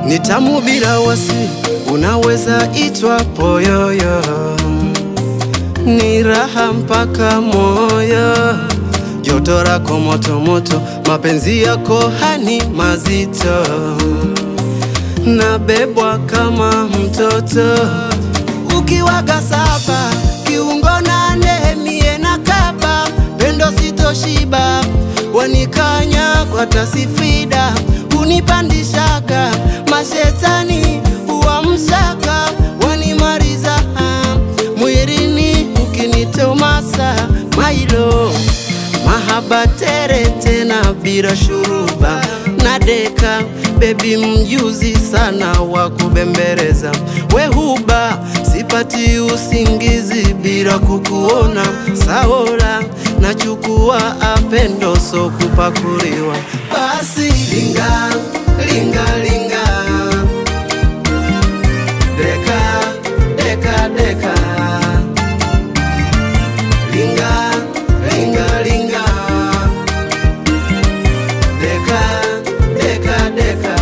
ni tamu bila wasi, unaweza itwa poyoyo, ni raha mpaka moyo, joto lako moto moto, mapenzi yako hani mazito, nabebwa kama mtoto ukiwaga saba kiungo nane mie na kaba pendo sitoshiba wanikanya kwa tasifida unipandishaga mashetani uamshaka wanimariza mwirini ukinitomasa mailo mahaba tere tena bila shuruba na deka bebi mjuzi sana wa kubembeleza wehuba sipati usingizi bila kukuona saola nachukua apendo so kupakuliwa basi linga linga linga deka deka deka linga linga linga deka deka deka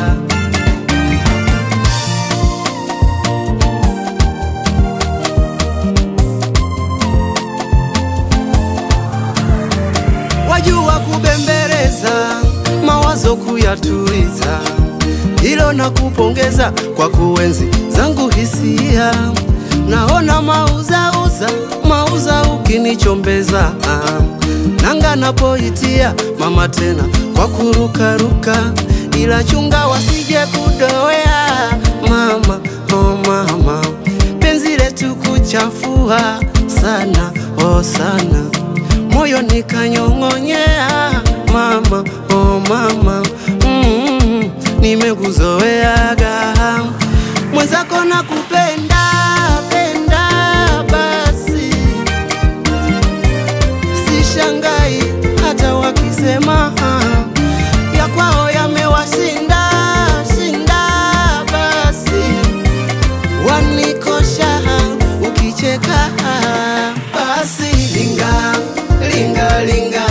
wajua kubembeleza mawazo kuyatuliza, hilo na kupongeza kwa kuenzi zangu hisia. Naona mauzauza mauza ukinichombeza, ah. nanga napoitia mama tena kwa kurukaruka, ila chunga wasije kudoea mama, oh mama, penzi letu kuchafua sana, oh sana moyo nikanyong'onyea mama, oh mama, mm, nimekuzoeaga mwenzako na kupenda penda, basi sishangai hata wakisema ya kwao yamewashinda shinda, basi wanikosha ukicheka, basi linga linga linga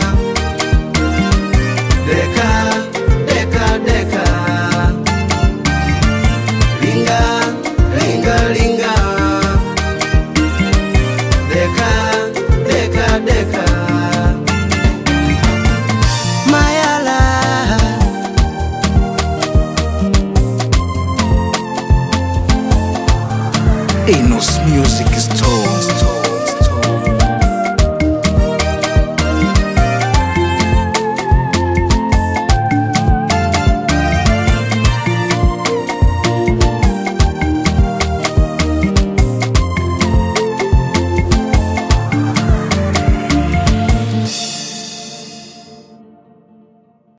deka deka deka linga linga linga deka deka deka mayala Enos Music Store.